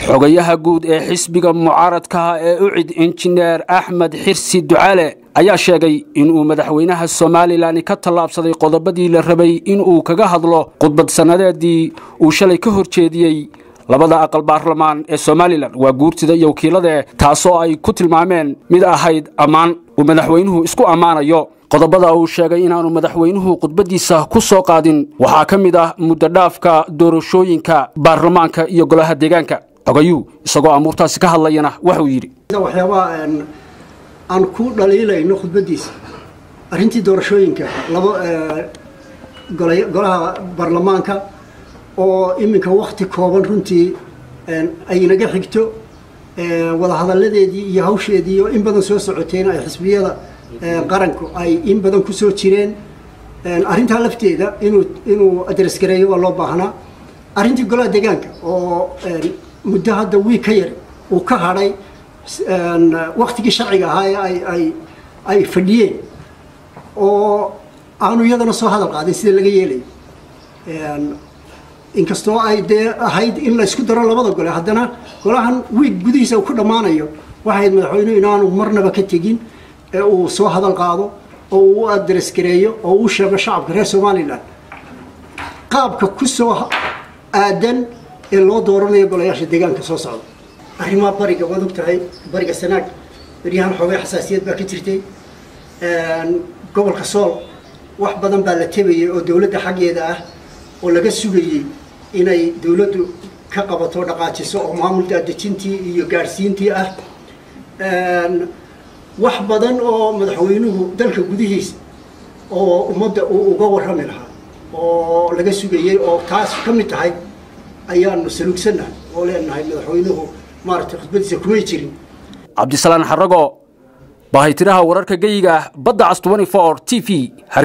xogayaha guud ee xisbiga mucaaradkaha ee ucid injineer axmed xirsi ducaale ayaa sheegay inuu madaxweynaha somalilan ka tallaabsaday qodobadii la rabay inuu kaga hadlo khudbad sannadeedii uu shalay ka hor jeediyey labada aqal baarlamaan ee somalilan waa guurtida iyo wakiilade taasoo ay ku tilmaameen mid ahayd ammaan uu madaxweynuhu isku ammaanayo qodobada uu sheegay inaanu madaxweynuhu khudbadiisa ku soo qaadin waxaa ka mid ah muddodhaafka doorashooyinka baarlamaanka iyo golaha deegaanka xogayuu isagoo amuurtaasi ka hadlayana waxuu yidhi waxyaabaha aan ku dhaliilayno khudbadiisa arrintii doorashooyinka laba golaha baarlamaanka oo iminka wakti kooban runtii ay naga xigto wadahadalladeedii iyo hawsheedii oo in badan soo socotayna ay xisbiyada qaranku ay in badan kusoo jireen arrintaa lafteeda inuu inuu adresgareeyo waa loo baahnaa arrintii golaha deegaanka oo muddo hadda wiig ka yar uu ka hadhay waktigii sharciga ahaa ee ay ay ay fadhiyeen oo aanu iyadana soo hadal qaadin sida laga yeelayo inkastoo ay dee ahayd in la isku daro labada gole haddana golahan wiig gudihiisa uu ku dhammaanayo waxay ahayd madaxweynuhu inaanu marnaba ka tegin ee uu soo hadal qaado oo uu u adresgareeyo oo uu sheego shacabka reer somalilan qaabka ku soo aadan ee loo dooranayo golayaasha deegaanka soo socda arrimaha bariga waad og tahay bariga sanaag beryahan xoogay xasaasiyad baa ka jirtay gobolka sool wax badan baa la tebayay oo dowladda xaggeeda ah oo laga sugayey inay dowladdu ka qabato dhaqaajiso oo maamul daadejintii iyo gaadhsiintii ah wax badan oo madaxweynuhu dalka gudihiisa oo ummadda uu uga warrami lahaa oo laga sugayey oo taas ka mid tahay ayaanu saluugsannahay oo leenahay madaxweynuhu maaragtay khudbadiisa kumay jirin cabdisalaan xarago baahaytiraha wararka geyiga badda cas t v